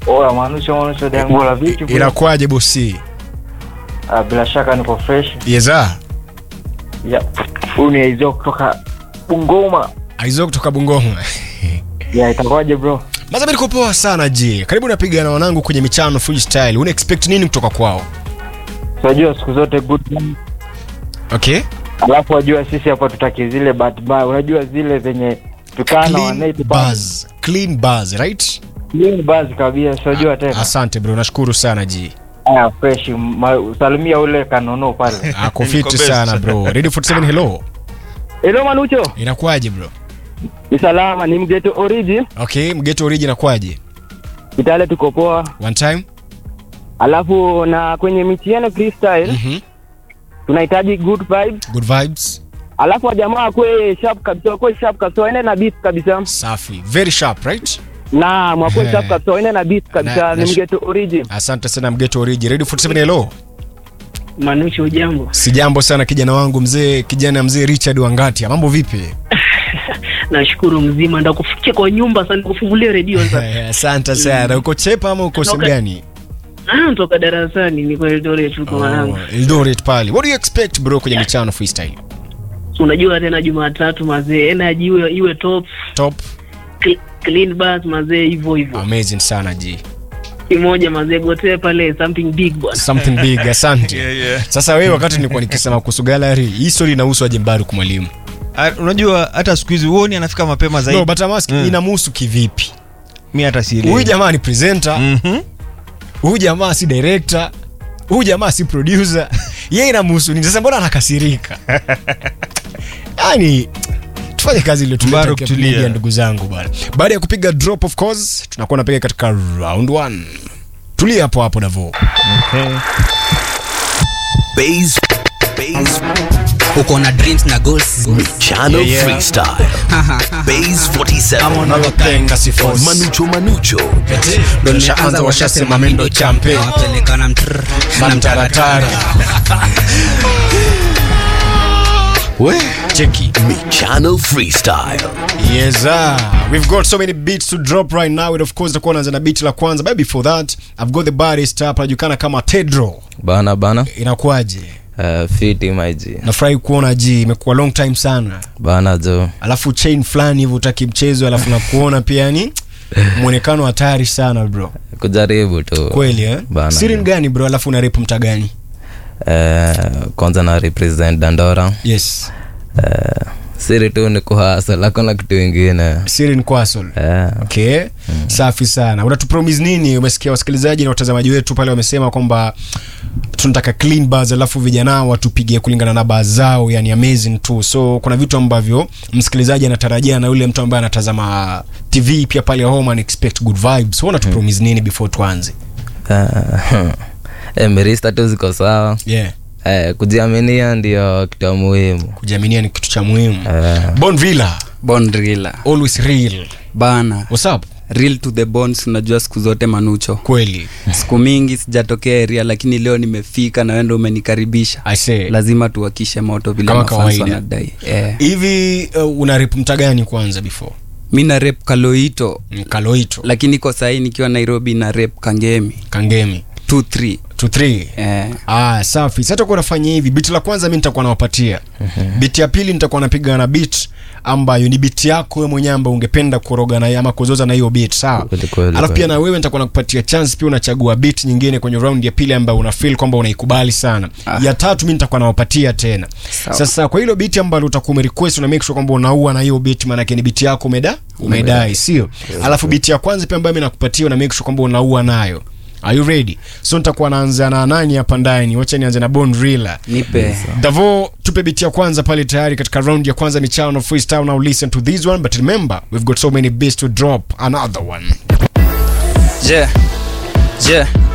Oya manusho manusho dangola vipi? bro? Inakuwaje bosi? Ah, bila shaka niko fresh. Yeza. Ya. Huyu ni Aizo kutoka Bungoma. Aizo kutoka Bungoma. Ya itakuwaje bro? Maza mimi niko poa sana je. Karibu napiga na wanangu kwenye michano freestyle. Una expect nini kutoka kwao? Unajua siku zote good man. Okay? Alafu wajua sisi hapa tutaki zile bad bar. Unajua zile zenye tukana Clean wanaiti buzz. Clean buzz, right? Clean buzz kabisa. Unajua tena. Asante bro, nashukuru sana ji. Ah, fresh. Ma, salimia ule kanono pale. Ako fiti sana bro. Ready 47 hello. Hello Manucho. Inakuwaje bro? Ni salama, ni mgeto origin. Okay, mgeto origin inakuwaje? Kitale tuko poa. One time? Alafu na kwenye michiano freestyle Mhm. tunahitaji good vibes. Good vibes. Alafu wajamaa wakwe sharp kabisa, wakwe sharp kabisa, waende na beat kabisa. Safi. Very sharp, right? Na mwakwe Eh. sharp kabisa, waende na beat Na- kabisa. na- Ni mgeto origin. Asante sana mgeto origin. Ready 47 hello. Manucho, ujambo? Sijambo sana kijana wangu mzee, kijana mzee Richard Wangatia. Mambo vipi? Nashukuru mzima, ndakufikia kwa nyumba sana, kufungulia redio sasa. Eh, Asante sana. Uko chepa ama uko sehemu Toka- gani? Ah, toka darasani niko Eldoret huko mwanangu. Oh, Eldoret pale. What do you expect bro kwenye michano freestyle? Unajua tena Jumatatu mazee, energy iwe iwe top, Top. cl- clean bus mazee, hivyo hivyo. Amazing sana ji. Kimoja mazee, gotee pale something big bwana. Something big. Asante. Sasa wewe wakati nilikuwa nikisema kuhusu gallery, hii story inahusu aje Mbaruku mwalimu? Ah, unajua hata siku hizi huoni anafika mapema zaidi No, but I'm asking Mm. inamhusu kivipi? mi hata sielewi. Huyu jamaa ni presenter, Mhm. huyu jamaa si director, huyu jamaa si producer. Yeye inamhusu nini? Sasa mbona anakasirika? Yaani tufanye kazi ile Mbaruk, tuleta tulia. media ndugu zangu bwana. Baada ya kupiga drop of course, tunakuwa napiga katika round 1. Tulia hapo hapo Davo. Okay. Base, base, uko na dreams na goals Channel Freestyle. Base 47. Manucho Manucho. Ndo nishaanza washasema mendo champe. wapelekana mtr na Mamtaratara. We. Cheki. Channel Freestyle. Yes, sir. We've got so many beats to drop right now. And of course, takuwa naanza na beat la kwanza. But before that, I've got the baddest hapa anajulikana kama Tedro. bana bana Inakuwaje? uh, fiti maji Nafurahi kuona ji, imekuwa long time sana. bana jo Alafu chain fulani hivyo utaki mchezo, alafu nakuona pia yani muonekano hatari sana bro. kujaribu tu Kweli eh? Bana. Siri ni gani bro? Alafu una rap mta gani? uh, kwanza na represent dandora Yes. uh, siri tu ni kuhasa lakona kitu ingine Siri ni Kwasol. uh, Okay. Safi sana. Unatupromise nini? Umesikia wasikilizaji na watazamaji wetu pale wamesema kwamba tunataka clean bars alafu vijana watupigie kulingana na bars zao, yani amazing tu. So kuna vitu ambavyo msikilizaji anatarajia na yule mtu ambaye anatazama TV pia pale home ana expect good vibes. So unatupromise nini before tuanze? uh, eh, mirista tu ziko sawa Yeah. uh, kujiaminia ndio kitu ya muhimu Kujiaminia ni kitu cha muhimu. uh, Bon Villa, bondrila always real. bana What's up? real to the bones unajua siku zote manucho Kweli. siku mingi sijatokea area lakini leo nimefika na wendo umenikaribisha I say. lazima tuwakishe moto vile Kama mafans kawaida. wanadai yeah. Hivi uh, una rap mta gani kwanza before? mi na rep kaloito Mm, Kaloito, lakini kwa sahii nikiwa nairobi na rep kangemi Kangemi. 23 2 3. eh. Ah, safi. Sasa tutakuwa nafanya hivi. Beat la kwanza mimi nitakuwa nawapatia. Beat ya pili nitakuwa napiga na beat ambayo ni beat yako wewe mwenyewe ambayo ungependa kuroga na ama kuzoza na hiyo beat, sawa? Kweli, kweli, Alafu pia kweli. na wewe nitakuwa nakupatia chance pia unachagua beat nyingine kwenye round ya pili ambayo una feel kwamba unaikubali sana. Ah. Ya tatu mimi nitakuwa nawapatia tena. Sawa. Sasa kwa hilo beat ambalo utakuwa umerequest una make sure kwamba unaua na hiyo beat maana yake ni beat yako umeda umedai, sio? Alafu beat ya kwanza pia ambayo mimi nakupatia una make sure kwamba unaua nayo. Are you ready? So nitakuwa naanza na nani hapa ndani? Wacha nianze na Bond Rilla. nipe Davo, tupe biti ya kwanza pale tayari katika round ya kwanza michano freestyle. Now listen to this one, but remember we've got so many beats to drop another one. je je